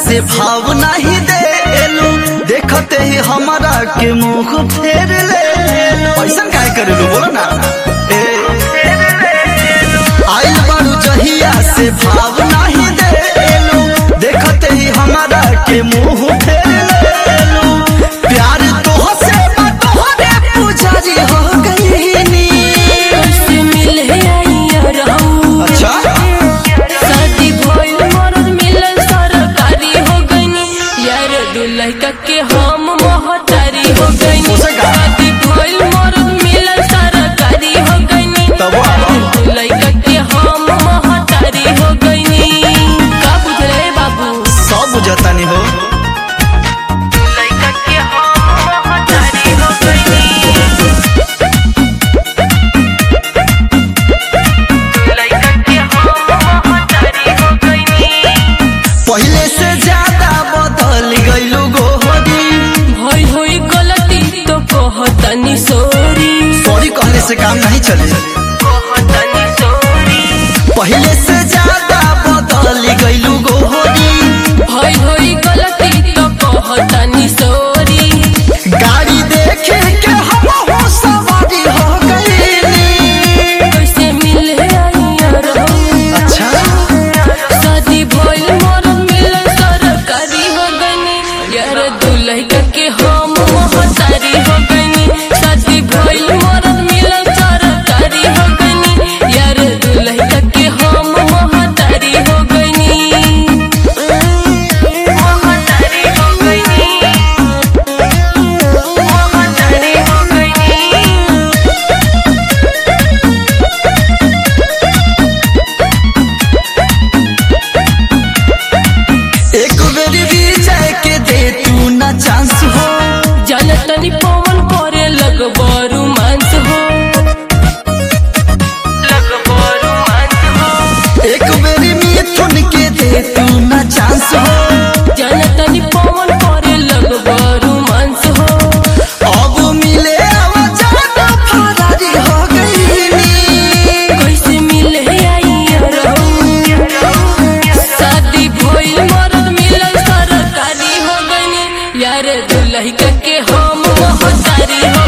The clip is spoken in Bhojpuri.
से भाव नहीं देलू देखते ही हमारा के मुंह फेर ले ऐसा काय करेलू बोलो ना ए आइल बारू जहिया से भाव नहीं देलू देखते ही हमारा के मुंह फेर लेलू प्यार तो से तोहरे पुजारी हो गईनी कैसे मिले आइया रहू अच्छा शादी भइल मरद मिलल सरकारी हो गइनी यार दुल्हा के हम महतारी हो गइनी उसे का? शादी भइल मरद मिलल सरकारी हो गइनी तब वो आवा। दुल्हा के हम महतारी हो गइनी का बुझले बाबू सब बुझतानी हो दुल्हा के हम महतारी हो गइनी दुल्हा के हम महतारी हो गइनी पहले से ज्यादा बदल गईलू गोहरी भई होई गलती तो कहतनी सॉरी सॉरी कहने से काम नहीं चले कहतनी सॉरी पहले से ज्यादा बदल गईलू गोहरी भई होई गलती तो कहतनी सॉरी गाड़ी देखे के हम हो सवारी हो गईली कैसे मिले आइया रहू अच्छा शादी भइल मरद मिलल सरकारी हो गइनी यार दुल्हा के हम महतारी हो गइनी शादी भइल मरद मिलल सरकारी हो गइनी यार दुल्हा के हम महतारी हो गइनी महतारी हो गइनी महतारी हो गइनी एक बेरी विजय के दे तू ना चांस हो जनतनी पवन करे लगबरू मांस हो लगबरू मांस हो एक बेरी मिथुन के दे तू ना चांस हो जनतनी पवन करे लगबरू मांस हो अब मिले आवाज़ फरारी हो गईली कैसे मिले आइया रहू शादी भइल मरद मिलल सरकारी हो गइनी यार दुल्हा के हम महतारी हो